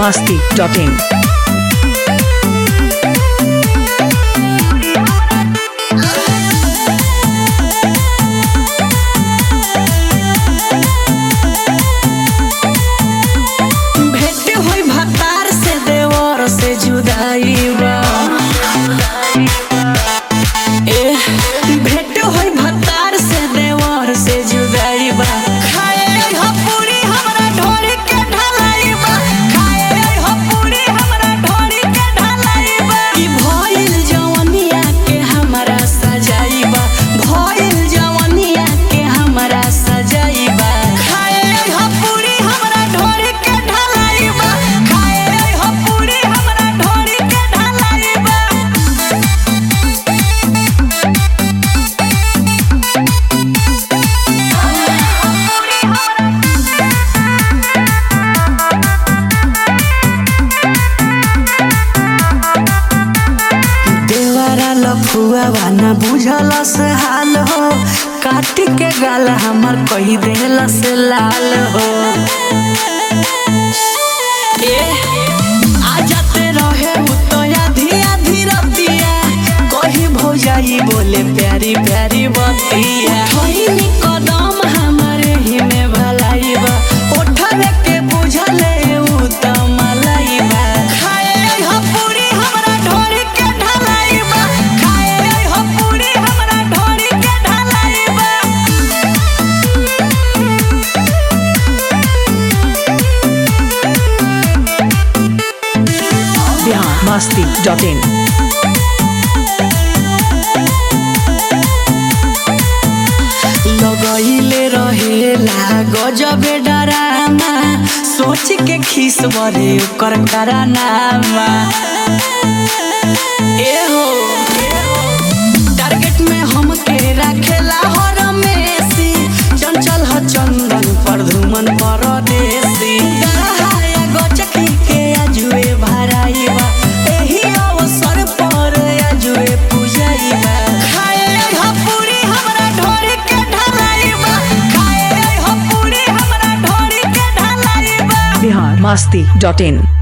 masti.in. भेंट होई भतार से देवर से जुदाई बा ए भेंट होई भतार से देवर से जुदाई बा खाए हो पूरी हमरा ढोरी के ढलाई बा खाए हो पूरी हमरा ढोरी के ढलाई बा ई भइल जवनिया के हमरा सजाई बा भइल जवनिया के हमरा सजाई बा खाए हो पूरी हमरा ढोरी के ढलाई बा खाए हो पूरी हमरा ढोरी के ढलाई बा देवरा लफुआ वाना बुझल से हाल हो काट के गाल हमर कही देल से लाल हो ए आ जाते रहे उतया धिया धीरतिया कही भौजाई बोले प्यारी प्यारी बतिया होइनी कदम हमारे ही में भलाई बा ओठरे के बुझले उ त मलाई बा खाए हो पूरी हमरा ढोरी के ढलाई बा खाए हो पूरी हमरा ढोरी के ढलाई बा Bihar masti.in. लगैले रहेला गजबे डरामा सोच के खीस बरे ओकर करानामा ए हो टारगेट में हमके राखेला हर मेसी चंचल ह चंदन पर धुमन परदेसी गरहाया गचकी के आजुए भराइबा एही अवसर पर आजुए पूजाइबा खाए हो पूरी हमरा ढोरी के ढलाइबा खाए हो पूरी हमरा ढोरी के ढलाइबा Bihar masti.in.